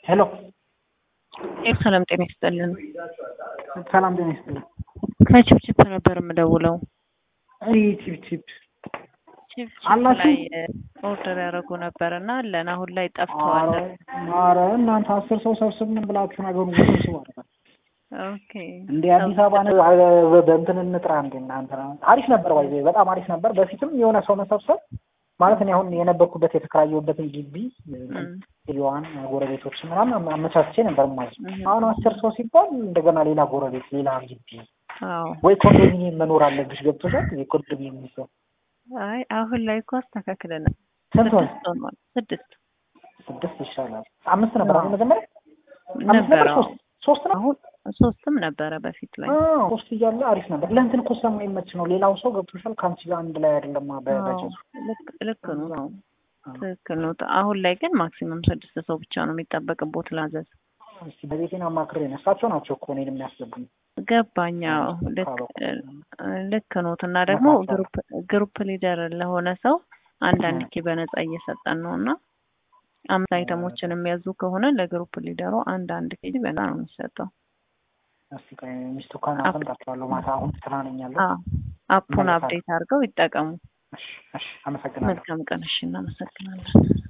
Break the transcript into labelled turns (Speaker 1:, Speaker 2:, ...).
Speaker 1: ሄሎ
Speaker 2: ሰላም ጤና ይስጥልን።
Speaker 1: ሰላም ጤና ይስጥልን።
Speaker 2: ከቺፕቺፕ ነበር የምደውለው።
Speaker 1: አይ ቺፕ ቺፕ
Speaker 2: ቺፕቺፕ
Speaker 1: አላችሁ?
Speaker 2: ላይ ኦርደር ያደረጉ ነበር እና አለን። አሁን ላይ ጠፍተዋል።
Speaker 1: ኧረ እናንተ አስር ሰው ሰብስብን ብላችሁ ነገሩን ውስብስብ አደረጋችሁ።
Speaker 2: ኦኬ
Speaker 1: እንደ አዲስ አበባ ነው በእንትን እንጥራ እንደ እናንተ አሪፍ ነበር ወይ በጣም አሪፍ ነበር። በፊትም የሆነ ሰው መሰብሰብ ማለት እኔ አሁን የነበርኩበትን የተከራየሁበትን ግቢ ዋን ጎረቤቶች ምናምን አመቻችቼ ነበር ማለት ነው።
Speaker 2: እህ።
Speaker 1: አሁን አስር ሰው ሲባል እንደገና ሌላ ጎረቤት ሌላ ግቢ
Speaker 2: አዎ።
Speaker 1: ወይ ኮንዶሚኒየም መኖር አለብሽ ገብቶሻል። የኮንዶሚኒየም የሚሰው
Speaker 2: አይ አሁን ላይ እኮ አስተካክለናል።
Speaker 1: ስንት ሆነ?
Speaker 2: ስድስት ሆኗል። ስድስት
Speaker 1: ስድስት ይሻላል። አምስት ነበር አሁን መጀመሪያ አምስት ነበር
Speaker 2: ነበረ።
Speaker 1: ሶስት ሶስት ነው
Speaker 2: አሁን ሶስትም ነበረ በፊት ላይ።
Speaker 1: አዎ፣ ሶስት እያለ አሪፍ ነበር። ለእንትን እኮ ስለማይመች ነው። ሌላው ሰው ገብቶሻል ከአንቺ ጋር አንድ ላይ አይደለም በበጀቱ
Speaker 2: አዎ፣ ልክ- ልክ ነው። ትክክል ነው። አሁን ላይ ግን ማክሲመም ስድስት ሰው ብቻ ነው የሚጠበቅቦት ላዘዝ።
Speaker 1: እስቲ በቤቴን አማክሬ ነው እሳቸው ናቸው እኮ እኔን የሚያስገቡኝ።
Speaker 2: ገባኛ ልክ ልክ ኖት እና ደግሞ ግሩፕ ግሩፕ ሊደር ለሆነ ሰው አንዳንድ ኪ በነፃ እየሰጠን ነው እና አምስት አይተሞችን የሚያዙ ከሆነ ለግሩፕ ሊደሩ አንድ አንድ ኬጂ በነፃ ነው የሚሰጠው።
Speaker 1: እስቲ ቆይ ሚስቱ ካናፈን ጠርቻለሁ። ማታ አሁን ስራ ነኝ ያለው።
Speaker 2: አዎ አፑን አፕዴት አድርገው ይጠቀሙ።
Speaker 1: እሺ፣ እሺ፣ አመሰግናለሁ።
Speaker 2: መልካም ቀን። እሺ፣ እናመሰግናለን።